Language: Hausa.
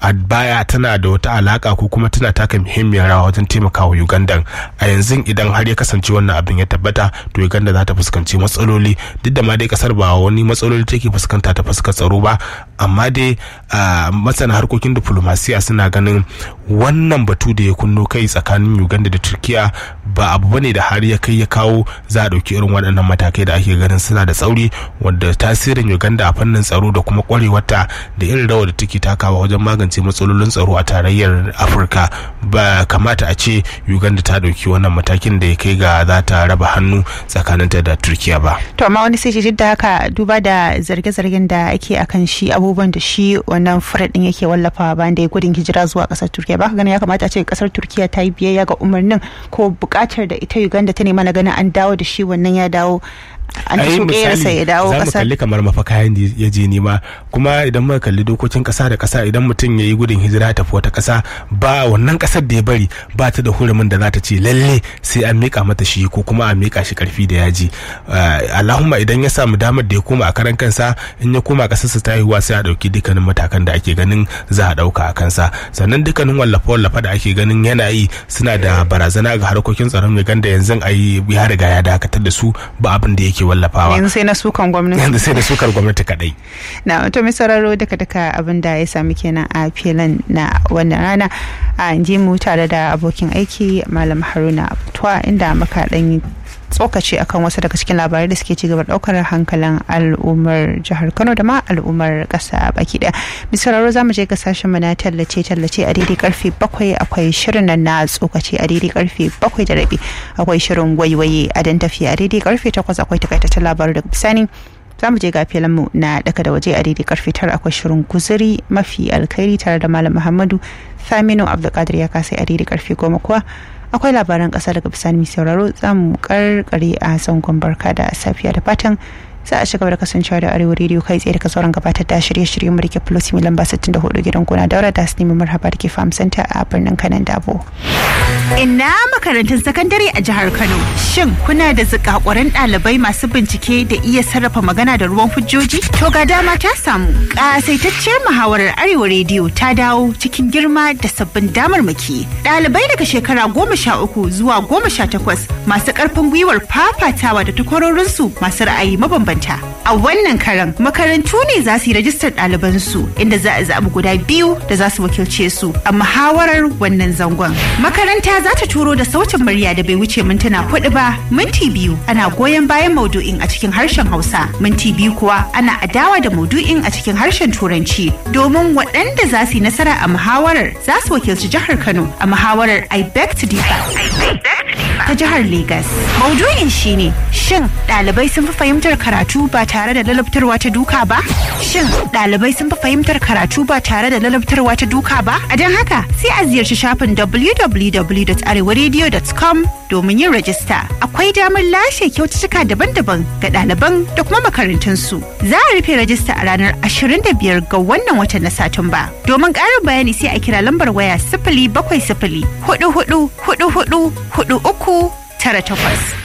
a baya tana da wata alaka ko kuma tana taka muhimmiyar rawa wajen taimakawa uganda a yanzu idan har ya kasance wannan abin ya tabbata to uganda za ta fuskanci matsaloli duk da ma dai kasar ba wani matsaloli take fuskanta ta fuskar tsaro ba amma dai masana harkokin diplomasiya suna ganin wannan batu da ya kunno kai tsakanin uganda da turkiya ba abu bane da har ya kai ya kawo za a ɗauki irin waɗannan matakai da ake ganin suna da tsauri wanda tasirin uganda a fannin tsaro da kuma kwarewarta da irin rawar da take takawa wajen magance matsalolin tsaro a tarayyar afirka ba kamata a ce uganda ta ɗauki wannan matakin da ya kai ga za ta raba hannu tsakaninta da turkiya ba to amma wani sai ce da haka duba da zarge-zargen da ake akan shi abubuwan da shi wannan furet din yake wallafawa bayan da ya gudun hijira zuwa kasar turkiya ba ka ganin ya kamata a ce kasar turkiya ta yi biyayya ga umarnin ko bukatar da ita uganda ta nema na ganin an dawo da shi wannan ya dawo an ci ƙerarsa ya dawo za mu ƙasar kalli kamar mafaka da ya je nema kuma idan muka kalli dokokin ƙasa da ƙasa idan mutum ya yi gudun hijira ya tafi wata ƙasa ba wannan ƙasar da ya bari ba ta da hurumin da za ta ce lalle sai an miƙa mata shi ko kuma a miƙa shi ƙarfi da yaji Ah, allahumma idan ya samu damar da ya koma a karan kansa in ya koma ƙasarsa ta haihuwa sai a ɗauki dukkanin matakan da ake ganin za a ɗauka a kansa sannan dukkanin wallafe-wallafe da ake ganin yana yi suna da barazana ga harkokin tsaron Uganda yanzu a yi ya riga ya dakatar da su ba abin da yake wallafawa yanzu sai na sukan gwamnati yanzu sai da sukar gwamnati kadai na to mai sauraro duka duka abin da ya sami kenan a filin na wannan rana a ji mu tare da abokin aiki malam haruna abtuwa inda muka dan yi tsokaci akan wasu daga cikin labarai da suke cigaba daukar hankalin al'ummar jihar kano da ma al'ummar kasa baki daya misararo za mu je ga sashen mu na tallace tallace a daidai karfe bakwai akwai shirin nan na tsokaci a daidai karfe bakwai da rabi akwai shirin waiwaye a dan tafiya a daidai karfe takwas akwai takaitaccen labarai daga bisani za mu je ga mu na daka da waje a daidai karfe tara akwai shirin guzuri mafi alkhairi tare da malam muhammadu saminu abdulkadir ya kasai a daidai karfe goma kuwa akwai labaran kasa daga bisani mai sauraro za mu karkare a zangon barka da safiya da fatan za a shiga da kasancewa da arewa rediyo kai tsaye daga sauran gabatar da shirye-shirye mu rike plus mai lamba 64 gidan gona daura da su nemi marhaba da ke farm center a birnin kanan dabo ina makarantun sakandare a jihar kano shin kuna da zikakuran ɗalibai masu bincike da iya sarrafa magana da ruwan hujjoji to ga dama ta samu ƙasaitacciyar muhawarar arewa rediyo ta dawo cikin girma da sabbin damarmaki ɗalibai daga shekara goma sha uku zuwa goma sha takwas masu ƙarfin gwiwar fafatawa da takwarorinsu masu ra'ayi mabambanta a wannan karan makarantu ne za su yi rajistar ɗalibansu inda za a zaɓi guda biyu da za su wakilce su a muhawarar wannan zangon makaranta za ta turo da sautin murya da bai wuce mintuna hudu ba minti biyu ana goyon bayan maudu'in a cikin harshen hausa minti biyu kuwa ana adawa da maudu'in a cikin harshen turanci domin waɗanda za su yi nasara a muhawarar za su wakilci jihar kano a muhawarar i beg to differ ta jihar Legas. Maudu'in shine shin ɗalibai sun fi fahimtar karatu ba tare da lalabtarwa ta duka ba? Shin ɗalibai sun fi fahimtar karatu ba tare da lalabtarwa ta duka ba? A don haka sai a ziyarci shafin www.arewaradio.com domin yin rajista. Akwai damar lashe kyaututtuka daban-daban ga ɗaliban da kuma makarantunsu. Za a rufe rajista a ranar 25 ga wannan watan na Satumba. Domin ƙarin bayani sai a kira lambar waya sifili bakwai sifili hudu hudu hudu hudu hudu uku tara takwas.